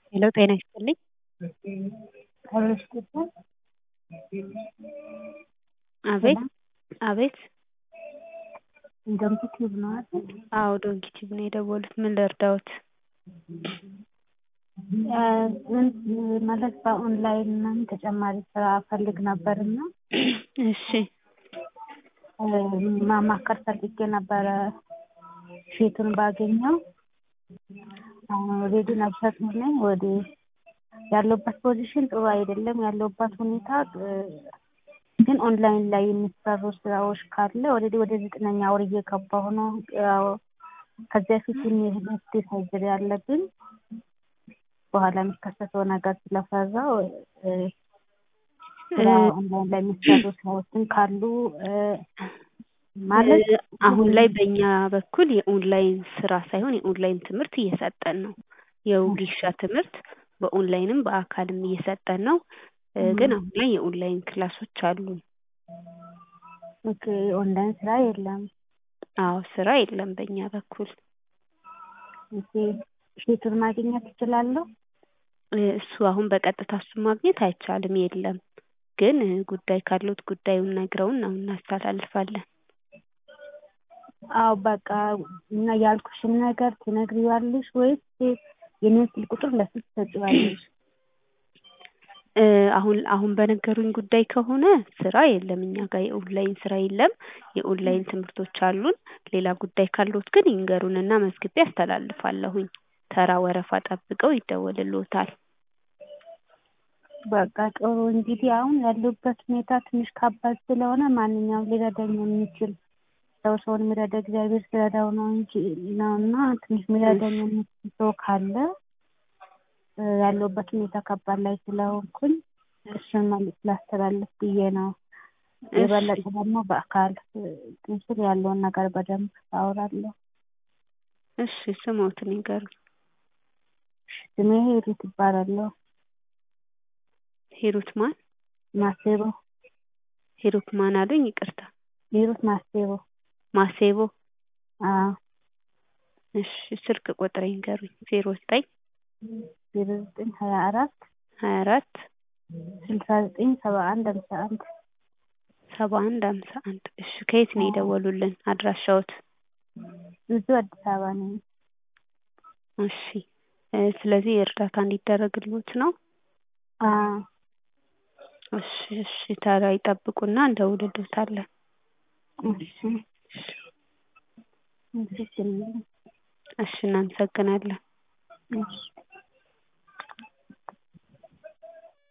ሄሎ ጤና ይስጥልኝ። አቤት አቤት ዶንኪቲዩብ ነው አይደል? አዎ ዶንኪቲዩብ ነው የደወሉት ምን ልርዳዎት? ማለት በኦንላይን ምናምን ተጨማሪ ስራ እፈልግ ነበርና እሺ ማማከር ፈልጌ ነበረ ሴቱን ባገኘው አሁን ኦልሬዲ ነፍሰ ጡር ነኝ ወደ ያለሁበት ፖዚሽን ጥሩ አይደለም ያለሁበት ሁኔታ ግን ኦንላይን ላይ የሚሰሩ ስራዎች ካለ ኦልሬዲ ወደ ዘጠነኛ ወር እየገባሁ ነው ያው ከዚህ በፊት የሁለት ሰርጀሪ አለብኝ በኋላ የሚከሰተው ነገር ስለፈራሁ ስራ ኦንላይን ላይ የሚሰሩ ስራዎችን ካሉ ማለት አሁን ላይ በእኛ በኩል የኦንላይን ስራ ሳይሆን የኦንላይን ትምህርት እየሰጠን ነው። የወጌሻ ትምህርት በኦንላይንም በአካልም እየሰጠን ነው። ግን አሁን ላይ የኦንላይን ክላሶች አሉ። ኦኬ ኦንላይን ስራ የለም። አዎ ስራ የለም በእኛ በኩል። ኦኬ ሴቱን ማግኘት እችላለሁ? እሱ አሁን በቀጥታ እሱን ማግኘት አይቻልም የለም። ግን ጉዳይ ካለዎት ጉዳዩን ነግረውን ነው እናስተላልፋለን። አዎ በቃ እና ያልኩሽን ነገር ትነግሪዋለሽ ወይስ የኔን ስልክ ቁጥር ለሱ ትሰጪዋለሽ? አሁን አሁን በነገሩኝ ጉዳይ ከሆነ ስራ የለም እኛ ጋር የኦንላይን ስራ የለም። የኦንላይን ትምህርቶች አሉን። ሌላ ጉዳይ ካለዎት ግን ይንገሩንና መዝግቤ አስተላልፋለሁኝ። ተራ ወረፋ ጠብቀው ይደወልልዎታል። በቃ ጥሩ እንግዲህ አሁን ያለሁበት ሁኔታ ትንሽ ከባድ ስለሆነ ማንኛውም ሊረዳኝ የሚችል ሰው ሰውን የሚረዳ እግዚአብሔር ሲረዳው ነው እንጂ ነው እና ትንሽ የሚረዳኝ የሚችል ሰው ካለ ያለሁበት ሁኔታ ከባድ ላይ ስለሆንኩኝ እሱን መልዕክት ላስተላልፍ ብዬ ነው። የበለጠ ደግሞ በአካል እንትን ያለውን ነገር በደንብ አወራለሁ። እሺ ስሞትን ይንገሩኝ? ስሜ ሂሩት እባላለሁ። ሂሩት ማን? ማሴቦ ሂሩት ማን አሉኝ? ይቅርታ። ሂሩት ማሴቦ። ማሴቦ? አዎ። እሺ ስልክ ቁጥር ይንገሩኝ? ዜሮ ዘጠኝ ዜሮ ዘጠኝ ሀያ አራት ሀያ አራት ስልሳ ዘጠኝ ሰባ አንድ ሃምሳ አንድ ሰባ አንድ ሃምሳ አንድ እሺ ከየት ነው የደወሉልን አድራሻዎት? እዚሁ አዲስ አበባ ነኝ። እሺ ስለዚህ እርዳታ እንዲደረግልዎት ነው? አዎ። እሺ እሺ ተራ ይጠብቁና እንደውልልዎታለን። እሺ እሺ እሺ እናመሰግናለን። እሺ